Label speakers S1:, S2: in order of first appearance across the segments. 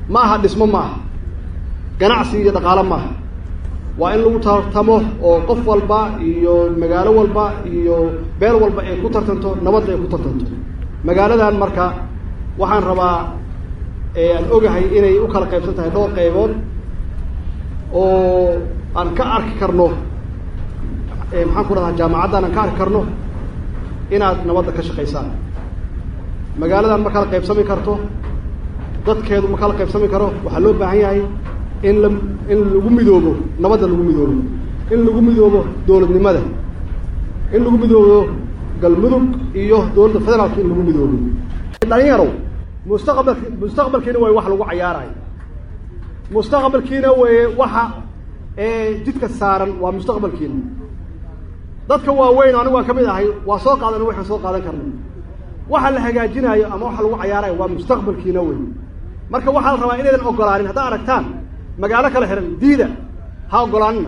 S1: ma aha dhismo ma aha ganacsi iyo dhaqaalo maaha waa in lagu tartamo oo qof walba iyo magaalo walba iyo beel walba ay ku tartanto nabadda ay ku tartanto magaaladan marka waxaan rabaa aan ogahay inay u kala qaybsan tahay dhowr qaybood oo aan ka arki karno maxaan ku dhahaa jaamacaddan aan ka arki karno inaad nabadda ka shaqaysaan magaaladan ma kala qaybsami karto dadkeedu ma kala qaybsami karo waxaa loo baahan yahay in la in lagu midoobo nabadda lagu midoobo in lagu midoobo dowladnimada in lagu midoobo galmudug iyo dowladda federaalka in lagu midoobo dhalinyarow mustaqbalki mustaqbalkiina way wax lagu cayaarayo mustaqbalkiina way waxa jidka saaran waa mustaqbalkiina dadka waaweyn anigu waan ka mid ahay waa soo qaadana waxaan soo qaadan karna waxa la hagaajinaayo ama waxa lagu cayaarayo waa mustaqbalkiina wey marka waxaa la rabaa inaydan ogolaanin haddaa aragtaan magaalo kala xihan diida ha ogolaanina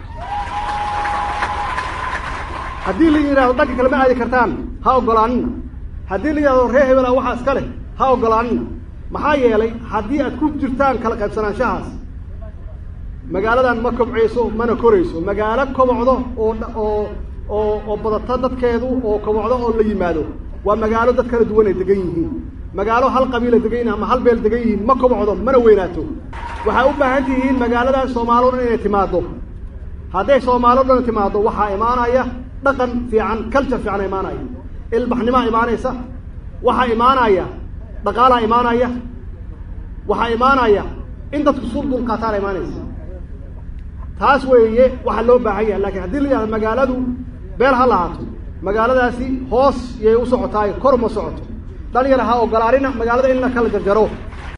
S1: haddii la yidhahdo dhanka kale ma aadi kartaan ha ogolaanina haddii la yidhahdo ree hebela waxaa iska leh ha ogolaanina maxaa yeelay haddii aad ku jirtaan kala qaybsanaanshahaas magaaladan ma kobcayso mana korayso magaalo kobocdo oo oo oo oo badata dadkeedu oo kobocdo oo la yimaado waa magaalo dad kala duwan ay degan yihiin magaalo hal qabiila degan yihin ama hal beel degan yihiin ma kobocdo mana weynaato waxaa u baahan tihiin magaaladan soomaalo dhan inay timaado hadday soomaalo dhan timaado waxaa imaanaya dhaqan fiican culture fiican imaanaya ilbaxnimaa imaanaysa waxaa imaanaya dhaqaalaa imaanaya waxaa imaanaya in dadku sul dulqaataana imaanaysa taas weeye waxaa loo baahan yahay lakin haddii la yihahdo magaaladu beel ha lahaato magaaladaasi hoos yay u socotaay kor ma socoto dhalinyar ha ogolaanina magaalada in la kala jarjaro